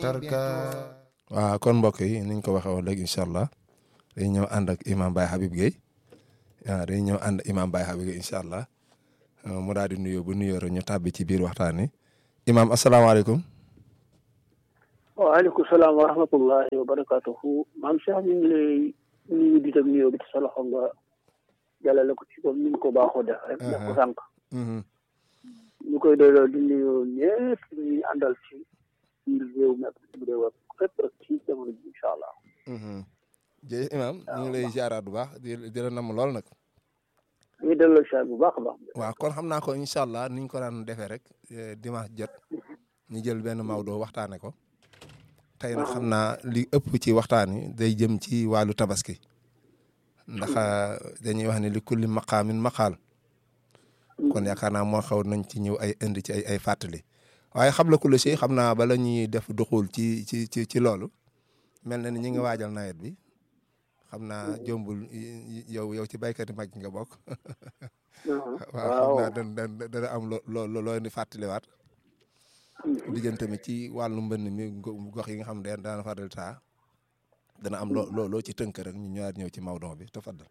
tarka waaw kon mbokk yi niñ ko waxee woon léegi incha allah dañuy ñëw ànd ak imam Baye Habib Gueye waaw dañuy ñëw ànd imam Baye Habib Gueye incha allah mu daal di nuyoo bu nuyoo rek ñu tàbbi ci biir waxtaan wi imam asalaamaaleykum. waaleykum salaam wa rahmatullahi wa barakatuhu maam Cheikh ñu ngi lay nuyu di tam nuyoo bi te sa loxo nga jàllale ko ci comme ni nga ko baaxoo def rek def ko sànq ñu koy doyloo di nuyu ñëpp ñu àndal ci biir réew mi ak biir réew ak fépp rek ci jamono ji incha allah jërëjëf imam ñu ngi lay ziaraat bu baax di di la namm lool nag ñu ngi delloo ziar bu baax a baax waaw kon xam naa ko incha allah niñ ko daan defee rek dimanche jot ñu jël benn Maodo waxtaane ko tey nag xam naa li ëpp ci waxtaan yi day jëm ci wàllu tabaski ndax dañuy wax ne li kulli maqaamin maqaal kon yaakaar naa moo xaw nañ ci ñëw ay indi ci ay ay fàttali waaye xam la ku la si xam naa bala ñuy def duxul ci ci ci ci loolu mel na ni ñi nga waajal nawet bi xam naa jombul yow yow ci baykat yi mag nga bokk waaw xam naa dana dana am loo loo loo indi fàttaliwaat diggante mi ci wàllu mbënn mi gox yi nga xam ne daana faral taa dana am loo loo ci tënk rek ñu ñëwaat ñëw ci Maodo bi tafaddal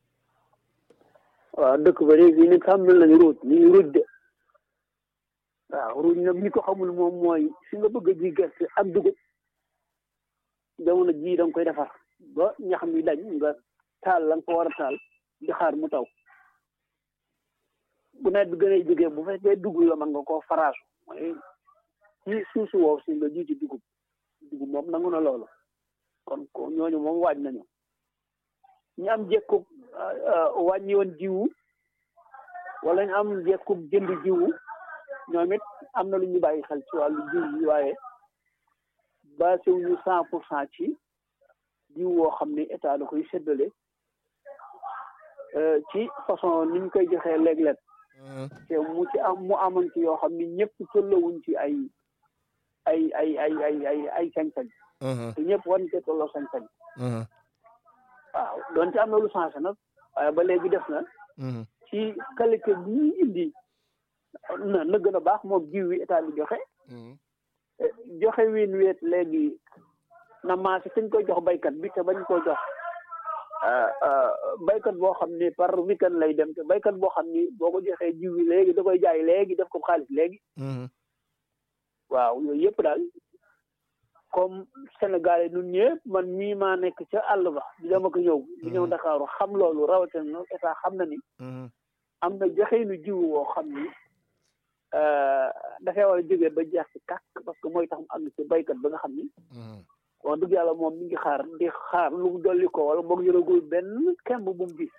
waaw dëkk ba léegi ni xam nañ lañu ruuj ñu ngi ruuj de waaw ruuj nag ñi ko xamul moom mooy fi nga bëgg a ji gerte ak dugub jamono ji da nga koy defar ba ñax mi dañ nga taal la nga ko war a taal di xaar mu taw bu nawet bi gën a jógee bu fekkee dugub la mën nga koo faraasu mooy ci suuf si woow si nga ji ci dugub dugub moom nangu na loolu kon ko ñooñu moom waaj nañu ñu am jekku wàññi woon jiwu wala ñu am jekku jënd jiwu ñoom it am na lu ñu bàyyi xel ci wàllu jiw yi waaye basé wuñu cent pour cent ci jiw woo xam ne état da koy séddale ci façon ni ñu koy joxee léeg-léeg te mu ci am mu amoon ci yoo xam ne ñëpp tollawuñ ci ay ay ay ay ay ay ay sañ-sañ te ñëpp war cee tolloo sañ-sañ waaw doonte am na lu changé nag waaye ba léegi def na ci qualité bi ñuy indi na na gën a baax moom jiw wi état bi joxe joxe wiin weet léegi na maase kañ koy jox baykat bi te bañ koo jox baykat boo xam ni par weekend lay dem te baykat boo xam ni boo ko joxee jiw wi léegi da koy jaay léegi def ko xaalis léegi waaw yooyu yëpp daal comme Sénégal yi ñun ñëpp man mii maa nekk ca àll ba di dama ko ñëw di ñëw Ndakaaru xam loolu rawatina na état xam na ni am na joxeenu jiw woo xam ni dafay war a jógee ba jeex ci kàkk parce que mooy tax mu àgg ci baykat ba nga xam ni wax dëgg yàlla moom mi ngi xaar di xaar lu mu dolli ko wala boog yoragul benn kemb bu mu gis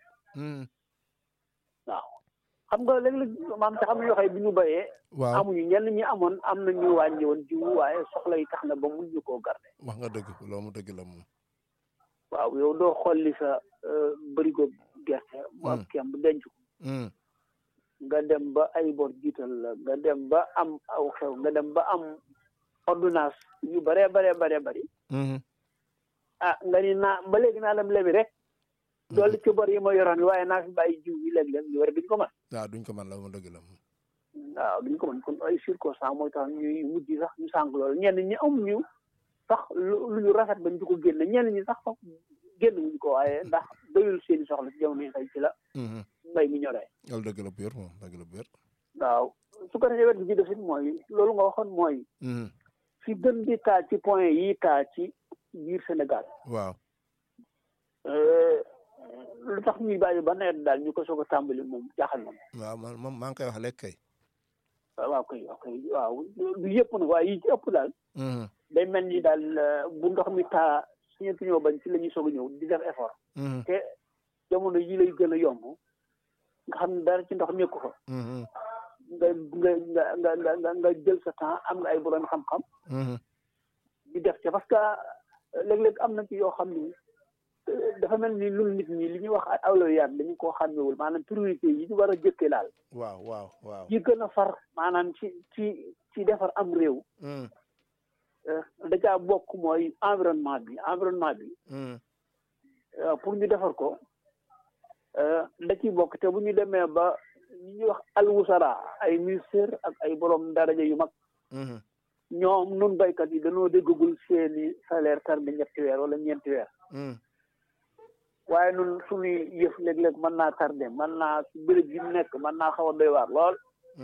waaw xam nga léeg-léeg maam te xam na yoo xam ne bi ñu bayee waaw amuñu ñenn ñi amoon am na ñu wàññi woon jiw waaye soxla yi tax na ba mun ñu koo garde wax nga dëgg loolu mu dëgg la moom waaw yow doo xolli sa bërigo gerte mu am kemb denc ko nga dem ba ay bor jiital la nga dem ba am aw xew nga dem ba am ordonnance yu bare bare bare bari ah nga ni naa ba léegi naa dem lebi rek doolu ci bor yi ma yoroon waaye naa fi bàyyi jiw yi léeg-léeg ñu war duñ ko mën waaw duñ ko mën la mu dëgg la moom waaw duñ ko mën kon ay circonstance mooy tax ñuy mujj sax ñu sànq loolu ñenn ñi amuñu sax lu ñu rafet bañ di ko génne ñenn ñi sax sax génn wuñ ko waaye ndax doyul seeni soxla ci jamono yi xëy ci la mbay mi ñoree loolu dëgg la bu wér moom dëgg la bu wér waaw su ko defee wet gi ci def it mooy loolu nga waxoon mooy fi gën di taa ci point yi taa ci biir Sénégal waaw lu tax ñuy bàyyi ba nawet daal ñu ko soog a tàmbali moom jaaxal na waaw man moom maa ngi koy wax léegi kay waaw kay waaw kay waaw du yëpp nag waaye yi ci ëpp daal day mel ni daal bu ndox mi taa suñu ñëw bañ ci la ñuy soog a ñëw di def effort te jamono yi lay gën a yomb nga xam ne dara ci ndox nekku fa nga nga nga nga nga nga jël sa temps am nga ay borom xam-xam di def ca parce que léeg-léeg am na ci yoo xam ni dafa mel ni lu nit ñi li ñuy wax awlawiyaat dañu koo xàmmewul maanaam priorité yi ñu war a jëkkee daal waaw waaw waaw yi gën a far maanaam ci ci ci defar am réew da caa bokk mooy environnement bi environnement bi pour ñu defar ko da ciy bokk te bu ñu demee ba ñi ñuy wax alwusara ay ministère ak ay borom daraja yu mag ñoom nun baykat yi dañoo déggagul seeni salaire tarde ñetti weer wala ñeenti weer waaye nun suñuy yëf léeg-léeg mën naa tardé mën naa si béréb yi nekk mën naa xaw a doy waar lool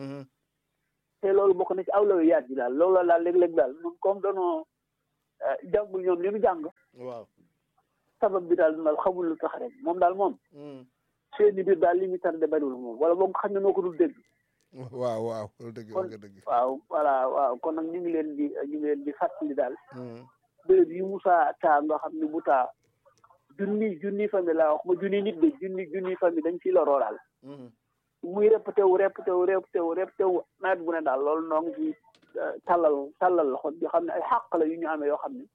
te loolu bokk na ci awlaw yaat ji daal loolu daal léeg-léeg daal nun comme danoo jàngul ñoom li nu jàng waaw sabab bi daal daal xamul lu tax rek moom daal moom seeni biir daal li ñu tardé bariwul moom wala boog xam ne noo ko dul dégg waaw waaw loolu dëgg kon nga dëgg waaw voilà waaw kon nag ñu ngi leen di ñu ngi leen di fàttali daal béréb yi Moussa taa nga xam ne bu taa junni junni famille laa wax ma junni nit de junni junni famille dañ ciy loroo daal muy répété wu répété wu répété wu répété wu nawet bu ne daal loolu noo ngi ci tàllal tàllal loxo yoo xam ne ay xàq la yu ñu amee yoo xam ne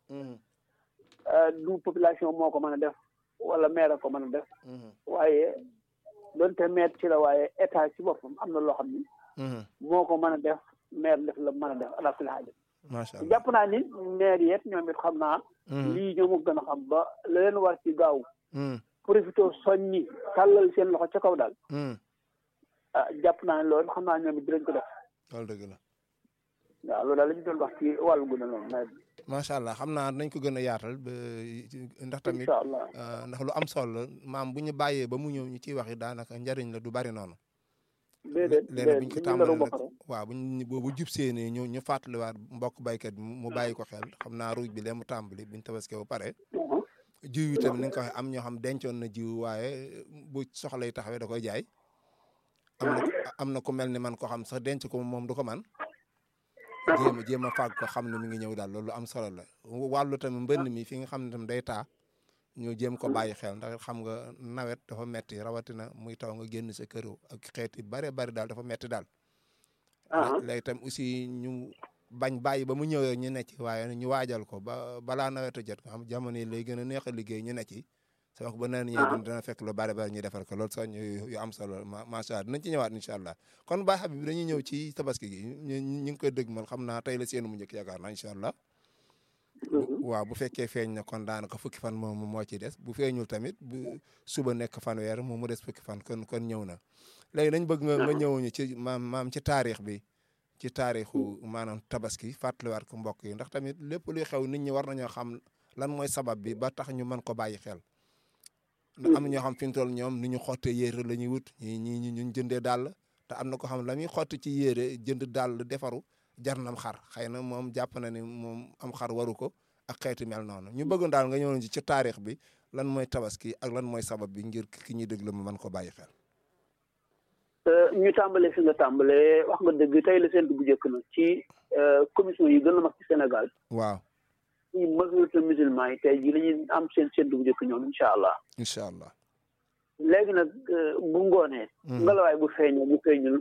du population moo ko mën a def wala maire ko mën a def waaye donte maire ci la waaye état ci boppam am na loo xam ni moo ko mën a def maire def la mën a def ala kulli haal macha allah jàpp naa ni maire yeet ñoom it xam naa lii ñoo ma gën a xam ba la leen war ci gaaw profité soññi tàllal seen loxo ca kaw daal ah jàpp naa ne loolu xam naa ñoom it dinañ ko def loolu dëgg la waaw loolu daal la ñu doon wax ci wàllu gu ne noonu nawet bi macha allah xam naa nañ ko gën a yaatal ba ndax tamit incha allah ndax lu am solo la maam bu ñu bàyyee ba mu ñëw ñu ciy wax yi daanaka njariñ la du bari noonu déedéet léegi bu ñu ko déedéet tàmbalee bopp nag rek waaw bu ñu bu jub seenee ñu ñu fàttaliwaat mbokk baykat bi mu bàyyi ko xel xam naa ruuj bi lee mu tàmbali buñ tabaskee ba pare jiw yi tamit ni nga ko waxee am ñoo xam dencoon na jiw waaye bu soxlay taxawee da koy jaay am na am na ku mel ni man ko xam sax denc ko moom du ko man jéem a jéem a fàgg ko xam ne mi ngi ñëw daal loolu am solo la wàllu tamit mbënn mi fi nga xam ne tam day taa ñu jéem ko bàyyi xel ndax xam nga nawet dafa metti rawatina muy taw nga génn sa kër ak xeet yu bare bari daal dafa metti daal léegi tam aussi ñu bañ bàyyi ba mu ñëwee ñu ne ci waaye ñu waajal ko ba balaa nawet a jot nga xam jamono yi lay gën a neex a liggéey ñu ne ci sa wax ba neen ñëw dina fekk lu bari bari ñu defar ko loolu sax ñu yu am solo ma macha allah dinañ ci ñëwaat incha allah kon Baye Habib dañuy ñëw ci tabaski gi ñu ñu ngi koy dëgg man xam naa tey la seen mu njëkk yaakaar naa incha allah waaw bu fekkee feeñ na kon daanaka fukki fan moom moo ci des bu feeñul tamit bu suba nekk fanweer moom mu des fukki fan kon kon ñëw na léegi dañ bëgg nga nga ñëwuñu ci maam maam ci taarix bi ci taarixu maanaam tabaski fàttaliwaat ko mbokk yi ndax tamit lépp luy xew nit ñi war nañoo xam lan mooy sabab bi ba tax ñu mën ko bàyyi xel ndax am na ñoo xam fi mu toll ñoom ni ñu xottee yére la ñuy wut ñi ñi ñu jëndee dàll te am na ko xam la muy xotti ci yére jënd dàll defaru jar nam xar xëy na moom jàpp na ni moom am xar waru ko ak xeeti mel noonu ñu bëggoon daal nga ñëwoon ci ci taarix bi lan mooy tabaski ak lan mooy sabab bi ngir ki ñuy déglu mu mën ko bàyyi xel. ñu tàmbalee fi nga tàmbalee wax nga dëgg tey la seen bu njëkk na ci commission yi gën a mag ci Sénégal. waaw ci majorité musulman yi tey jii la ñuy am seen seen bu njëkk ñoom incha allah. incha allah. léegi nag bu ngoonee. ngelawaay bu feeñee bu feeñul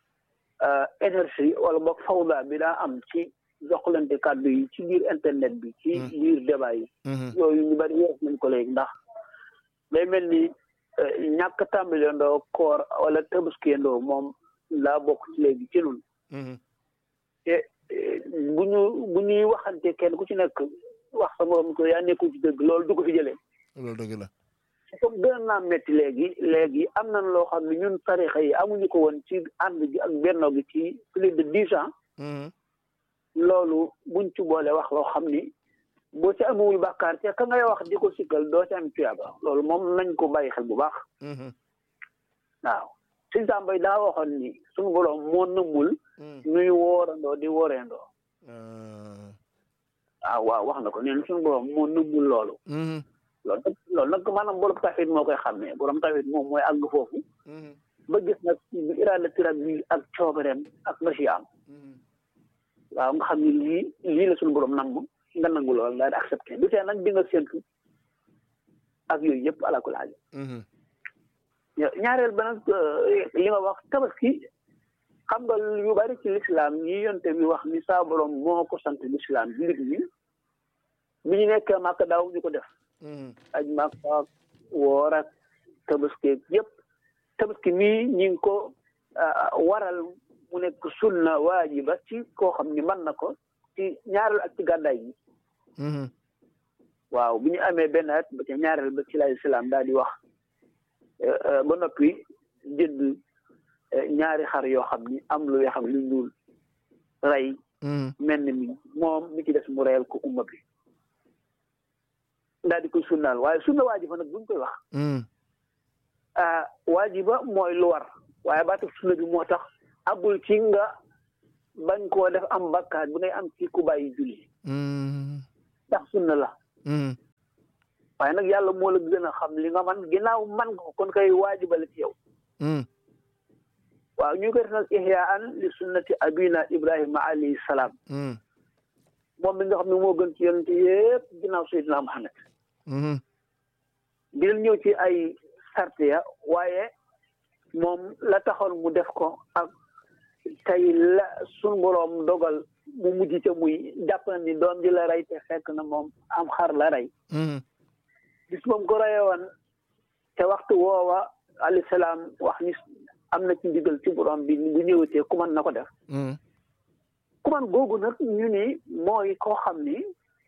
énergie wala boog fawda bi daa am ci joxlante kàddu yi ci biir internet bi. ci biir débat yi. yooyu ñu bari yees nañ ko léegi ndax day mel ni ñàkk tàmbale ndoo koor wala tabaski ndoo moom laa bokk ci léegi ci nun te bu ñu bu ñuy waxante kenn ku ci nekk wax sa morom ko yaa nekkul ci dëgg loolu du ko fi jëlee. loolu dëgg la. comme gën naa métti léegi léegi am nañ loo xam ne ñun tarixa yi amuñu ko woon ci ànd gi ak benno gi ci plus de dix ans. loolu buñ ci boole wax loo xam ni boo ci amewul bàkkaar te ka ngay wax di ko sikkal doo ci am tuyaaba loolu moom nañ ko bàyyi xel bu baax. waaw suñ sàmbay daa waxoon ni suñu borom moo nëmmul. nuy woorandoo di wooreendoo. waaw waaw wax na ko neen suñu borom moo nëmmul loolu. loolu nag loolu nag maanaam borom tawhid moo koy xàmmee borom tawhid moom mooy àgg foofu. ba gis nag iraada tirab bi ak coobareem ak masiyaam. waaw nga xam ni lii lii la suñu borom nangu nga nangu lool daal di accepté du tee nag di nga séntu ak yooyu yëpp ala kulli haal ñaareel ba nag li nga wax tabaski xam nga yu bari ci lislaam yi yonte bi wax ni saa borom moo ko sant lislaam jullit ñi bi ñu nekkee màkk daaw ñu ko def aj màkk ak woor ak tabaski yëpp tabaski mii ñi ngi ko waral mu nekk sunna waajiba ci koo xam ni mën na ko ci ñaareel ak ci gàddaay gi waaw bi ñu amee benn at ba ca ñaareel ba ci lay islam daal di wax ba noppi jënd ñaari xar yoo xam ni am lu weex ak lu ñuul rey mel ni mi moom mi ci des mu reyal ko umma bi daal di koy sunnaal waaye sunna waajiba nag buñ koy wax ah waajiba mooy lu war waaye baatu sunna bi moo tax abul ci nga bañ koo def am bakkaar bu ngay am ci ku bàyyi julli ndax sunna la waaye nag yàlla moo la gën a xam li nga man ginnaaw man ko kon kay waajiba la ci yow waaw ñu koy def nag ihyaan li sunnati abina ibrahima alayhi salaam moom mi nga xam ne moo gën ci yonente yëpp ginnaaw sayyidina muhammad dinañ ñëw ci ay sarte ya waaye moom la taxoon mu def ko ak tey la sun boroom dogal mu mujj ca muy jàpp na ni doom ji la rey te fekk na moom am xar la rey bis moom ko reye woon te waxtu woowa alayhi salaam wax ni am na ci ndigal ci borom bi bu ñëwatee ku man na ko def ku man googu nag ñu ni mooy koo xam ni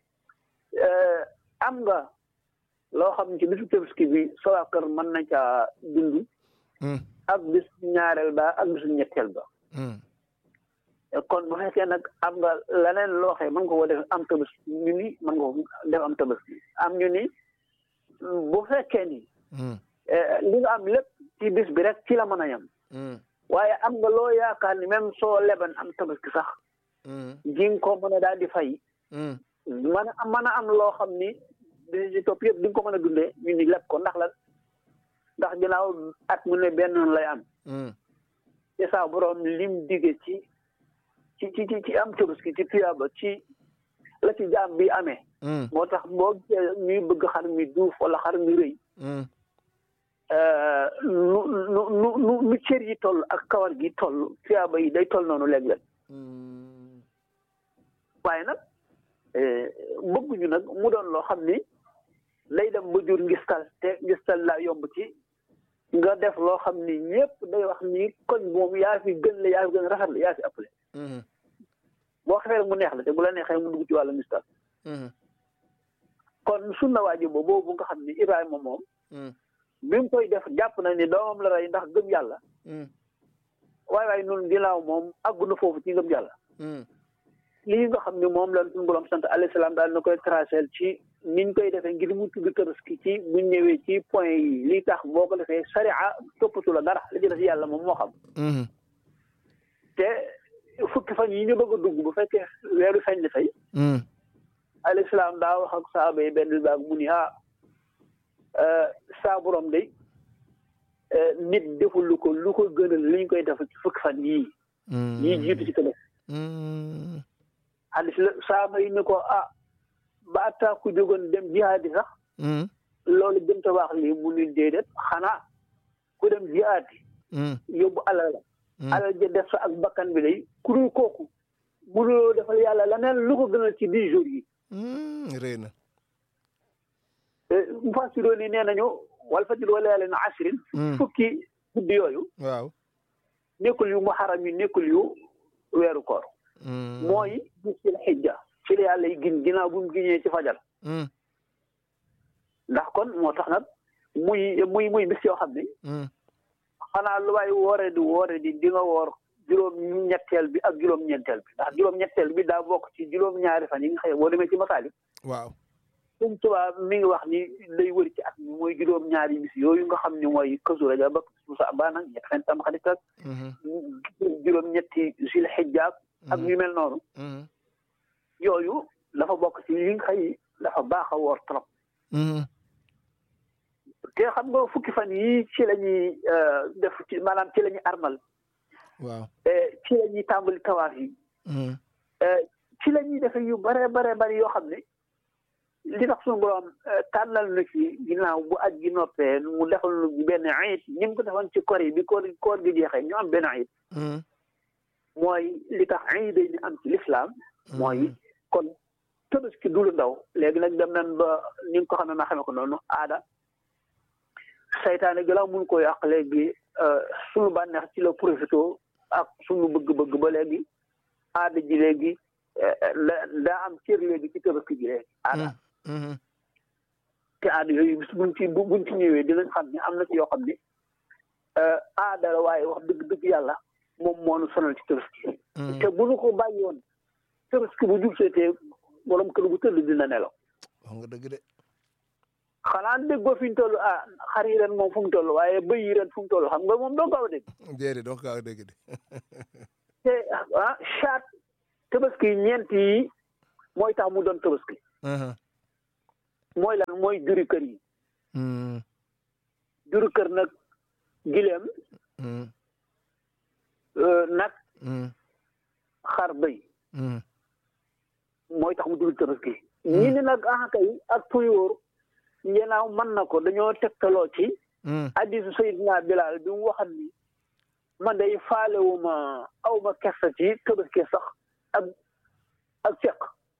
am nga loo xam ci bisu Tabaski bi sa waa kër mën na caa dund ak bis ñaareel ba ak bisu ñetteel ba kon bu fekkee nag am nga leneen loo xee mën nga ko def am Tabaski ñu ni mën nga ko def am Tabaski am ñu ni bu fekkee ni li nga am lépp ci bis bi rek ci la mën a yem waaye am nga loo yaakaar ni même soo leban am tabaski sax ji nga ko mën a daal di fay mën a mën a am loo xam ni bis ci topp yëpp di nga ko mën a dundee ñu ni leb ko ndax lan ndax ginnaaw at mu ne benn noonu lay am te saa borom lim dige ci ci ci ci am tabaski ci tuyaaba ci la ci jaam bi amee moo tax boo ñuy bëgg xar mi duuf wala xar mi rëy nu nu nu nu nu cër yi toll ak kawar gi toll tuyaaba yi day toll noonu léeg-léeg waaye nag bëgguñu nag mu doon loo xam ni day dem ba jur ngistal te ngistal laa yomb ci nga def loo xam ni ñëpp day wax ni koñ moom yaa fi gën la yaa fi gën rafet la yaa fi ëppale boo xefee mu neex la te bu la neexee mu dugg ci wàllu ngistal kon sunna waajib boobu nga xam ni Ibrahima moom bi mu koy def jàpp na ni doomam la rey ndax gëm yàlla waaye waaye noonu ginnaaw moom àggu na foofu ci gëm yàlla lii nga xam ne moom la suñu borom sant alayhi salaam daal na koy tracé ci niñ koy defee ngir mu tudd tabaski ci buñ ñëwee ci point yi lii tax boo ko defee sariya toppatu la dara la jëlee si yàlla moom moo xam te fukki fan yi ñu bëgg a dugg bu fekkee weeru feeñ la tey alayhi salaam daa wax ak saaba yi benn baag mu ni ah saa borom de nit deful lu ko lu ko gënal li ñu koy def ci fukki fan yii yii jiitu ci tamit xadis la saaba yi ni ko ah ba atta ku jógoon dem jihaadi sax loolu gën ta wax lii mu ni déedéet xanaa ku dem jihaadi yóbbu alal la alal ja def sa ak bakkan bi day ku dul kooku mënuloo defal yàlla leneen lu ko gënal ci dix jours yi réy na mufassiroo ni nee nañu wal fajr wa layaalin ashrin fukki guddi yooyu waaw nekkul yu muharram yi nekkul yu weeru koor mooy bis sil xijja ci la yàlla yi gin ginnaaw bu mu giñee ci fajar ndax kon moo tax nag muy muy muy bis yoo xam ne xanaa lu waay woore di woore di di nga woor juróom ñetteel bi ak juróom ñeenteel bi ndax juróom ñetteel bi daa bokk ci juróom ñaari fan yi nga xëy boo demee ci masaalik waaw suñ tubaab mi ngi wax ni lay wëri ci at mi mooy juróom ñaari bis yooyu nga xam ne mooy kësu rajab ak su sa baa nag ñett fen tam xarit ak juróom ñetti sil xijjaak ak yu mel noonu yooyu dafa bokk ci li nga xëy dafa baax a woor trop te xam nga fukki fan yi ci la ñuy def ci maanaam ci la ñuy armal waaw ci la ñuy tàmbali tawaaf yi ci la ñuy defe yu bare bare bari yoo xam ne li tax suñu borom tànnal na ci ginnaaw bu aj gi noppee mu defal nu benn ayit ni mu ko defoon ci koor yi bi koor koor gi jeexee ñu am benn ayit mooy li tax ayit day ni am ci lislaam mooy kon tabaski du lu ndaw léegi nag dem nañ ba ni nga ko xamee ma xamee ko noonu aada saytaane gëlaaw mun ko yàq léegi suñu bànneex ci la profité ak suñu bëgg-bëgg ba léegi aada ji léegi daa am cër léegi ci tabaski ji léegi aada te aada yooyu bis buñ ci buñ ci ñëwee dinañ xam ne am na ci yoo xam ne aada la waaye wax dëgg dëgg yàlla moom moo nu sonal ci tabaski te bu nu ko bàyyi woon tabaski bu jub seetee borom kër bu tëdd dina nelaw wax nga dëgg de xanaa déggoo fi ñu toll ah xar yi ren moom fu mu toll waaye bëy yi ren fu mu toll xam nga moom doo gaaw a dégg déedéet doo ko gaaw a dégg de te ah chaat tabaski ñeent yi mooy tax mu doon tabaski mooy lan mooy juri kër yi juri kër nag gileem nag xar bëy mooy tax mu dul tabaski ñi ni nag ah kay ak tuyóor yenaaw mën na ko dañoo tegtaloo ci hadiisu Seydina Bilaal bi mu waxat ni man day faalewuma awma kersa ci tabaski sax ak ak ceq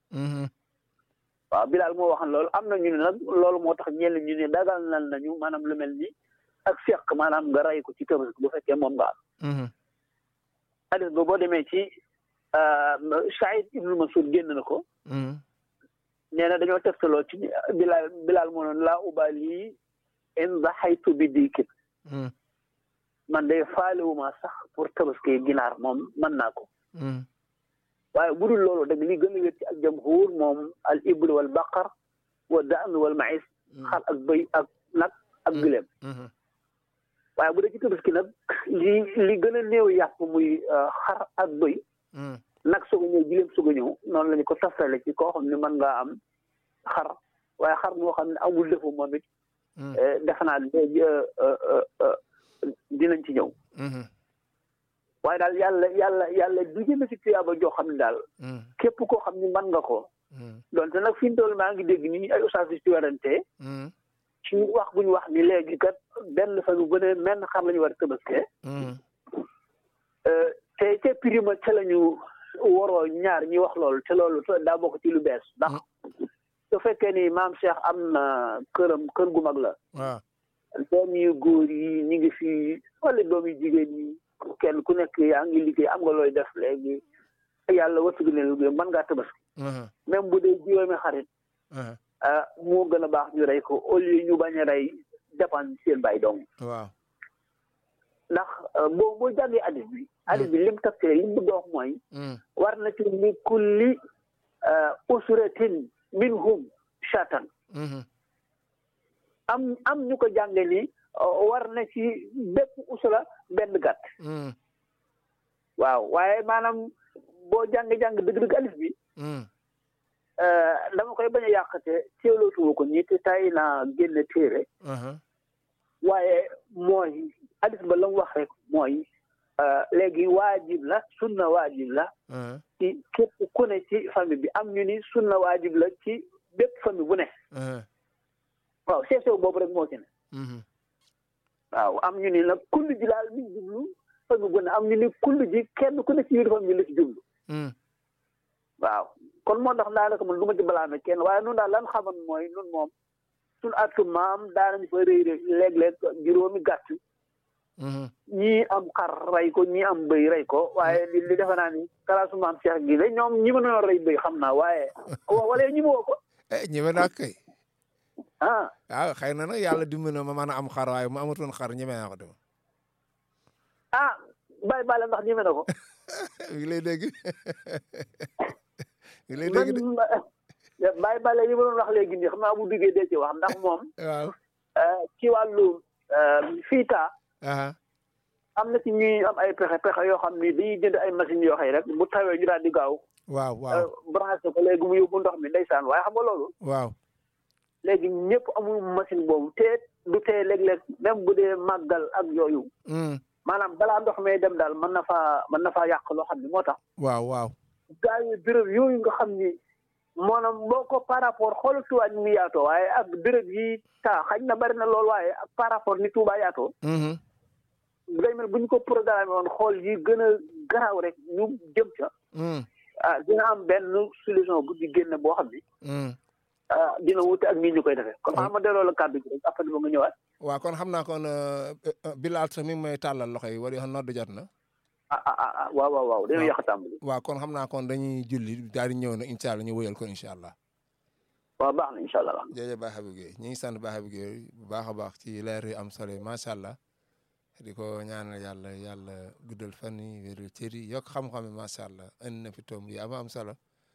waaw Bilaal moo waxan loolu am na ñu ne nag loolu moo tax ñenn ñu ne dagal nan nañu maanaam lu mel ni ak ceq maanaam nga ray ko ci tabaski bu fekkee moom nga am hadis ba boo demee ci Saïd ibnu Masud génn na ko nee na dañoo tegtaloo ci Bilaal Bilaal moo noon laa ubaali in daxaytu bi diikin man day faalewuma sax pour tabaski ginaar moom mën naa ko waaye bu dul loolu dag li gën a wér ci ak jamhuur moom al ibl wal baqar wa daan wal maïs xar ak bëy ak nag ak gileem waaye bu dee ci tabaski nag li li gën a néew yàpp muy xar ak bëy nag soog a ñëw gileem soog a ñëw noonu la ñu ko tafale ci koo xam ne mën ngaa am xar waaye xar moo xam ne amul defu moom it defe naa dinañ ci ñëw waaye daal yàlla yàlla yàlla du jëme si tuyaaba joo xam ne daal képp koo xam ne mën nga ko donte nag fi mu toll maa ngi dégg ni ay ustaas ci werante ci wax bu ñu wax ni léegi kat benn fan bu ne menn xar la ñu war a tëbaskee te te prima ca la ñu waroo ñaar ñi wax loolu te loolu daa bokk ci lu bees ndax su fekkee ni maam Cheikh am na këram kër gu mag la doom yu góor yi ñu ngi fi wala doom yu jigéen yi kenn ku nekk yaa ngi liggéey am nga looy def léegi yàlla wërsëg leen liggéey mën ngaa tabaski même bu dee juróomi xarit moo gën a baax ñu rey ko au lieu ñu bañ a rey dépendre seen bàyyi dong waaw ndax boo boo jàngee hadis bi hadis bi lim tafsir li mu bëgg a wax mooy war na ci li kulli usratin minhum shatan am am ñu ko jànge ni war na ci bépp usra benn gàtt waaw waaye maanaam boo jàng-jàng dëgg-dëgg alif bi dama koy bañ a yàqate teelootuwu ko ñi te tay naa génn téere waaye mooy alif ba la mu wax rek mooy léegi waajib la sunna waajib la ci képp ku ne ci famille bi am ñu ni sunna waajib la ci bépp famille bu ne waaw seesew boobu rek moo ci ne waaw am ñu ni nag kullu ji laal mi jublu famille bu ne am ñu ni kullu ji kenn ku ne ci biir famille la ci jublu waaw kon moo tax daanaka man du ma ci balaame kenn waaye nun daal lan xaman mooy nun moom suñ atu maam daanañu fa rëy rëy léeg-léeg juróomi gàtt ñii am xar rey ko ñii am bëy rey ko waaye li li defe naa ni kalaasu maam Cheikh gi la ñoom ñi ma noon rey bëy xam naa waaye wala ñi ma woo ko ñeme naa kay ah waaw xëy na nag yàlla dimbali na ma mën a am xar waaye mu amatoon xar ñeme naa ko dem ah bàyyi bàlle ndax ñeme na ko mi ngi lay dégg mi ngi lay dégg de bàyyi bàlle yi ma doon wax léegi nii xam naa bu duggee dee ci wax ndax moom waaw ci wàllu fiita am na ci ñuy am ay pexe pexe yoo xam ni dañuy jënd ay machines yoo xëy rek bu tawee ñu daal di gaaw waaw waaw branché ko léegi mu yóbbu ndox mi ndeysaan waaye xam nga loolu waaw léegi ñëpp amul machine boobu te du tee léeg-léeg même bu dee màggal ak yooyu maanaam balaa ndox may dem daal mën na faa mën na faa yàq loo xam ne moo tax waaw waaw gaa yi béréb yooyu nga xam ni maanaam boo ko par rapport xoolal Tuubaa ni mu yaatoo waaye ak béréb yi taa xañ na bari na lool waaye ak par rapport ni Tuubaa yaatoo day mel bu ñu ko programme woon xool yi gën a garaaw rek ñu jëm ca ah dina am benn solution bu di génne boo xam ni ah dina wute ak nii ñu koy defee kon xam ma delloo la kàddu gi rek après ba nga ñëwaat waaw kon xam naa kon Bilal sax mi ngi may tàllal loxo yi war yoo xam noddu jot na ah ah ah waaw waaw waaw dañoo yàq a tàmbali waaw kon xam naa kon dañuy julli daal di ñëw na incha allah ñu wëyal ko incha allah waaw baax na incha allah jërëjëf Baye Habib Gueye ñu ngi sant Baye Habib Gueye bu baax a baax ci leer yi am solo yi macha allah di ko ñaanal yàlla yàlla guddal fan yi wéral cër yi yokk xam-xam yi macha allah indi na fi tomb yi am am solo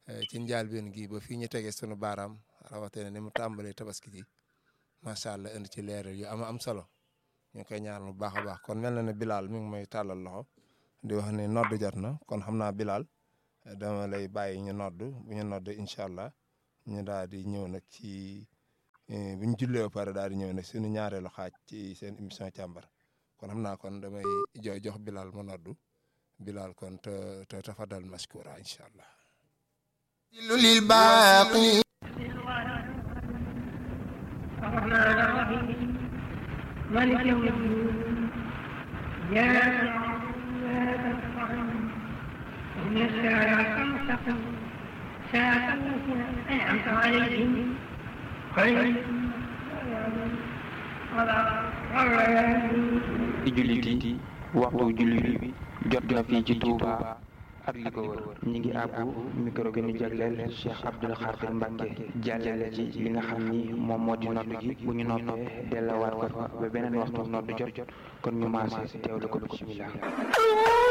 ci njaalbeen gi ba fii ñu tegee sunu baaraam rawatina ni mu tàmbalee tabaski ji macha allah indi ci leeral yu am am solo ñu ngi koy ñaar bu baax a baax kon mel na ne Bilal mi ngi may tàllal loxo di wax ne nodd jot na kon xam naa Bilal dama lay bàyyi ñu nodd bu ñu nodd incha allah ñu daal di ñëw nag ci bu ñu jullee ba pare daal di ñëw nag suñu ñaareelu xaaj ci seen émission càmbar kon xam naa kon damay jo jox Bilal ma noddu Bilal kon te te tafadal mashkura incha allah. lil baaqi الرحمن الرحيم مالك يوم الدين إياك نعبد وإياك نستعين اهدنا الصراط المستقيم صراط الذين أنعمت عليهم غير ci jullit yi waxtu jullit bi jot na fii ci Touba ak li ko wër ñi ngi àbbu micro gi ñu jagleel Cheikh Abdoul Khadir Mbacke jàllale ci li nga xam ni moom moo di nodd gi bu ñu noppee dellawaat ko fa ba beneen waxtu nodd jot kon ñu maase teewlu ko bismillah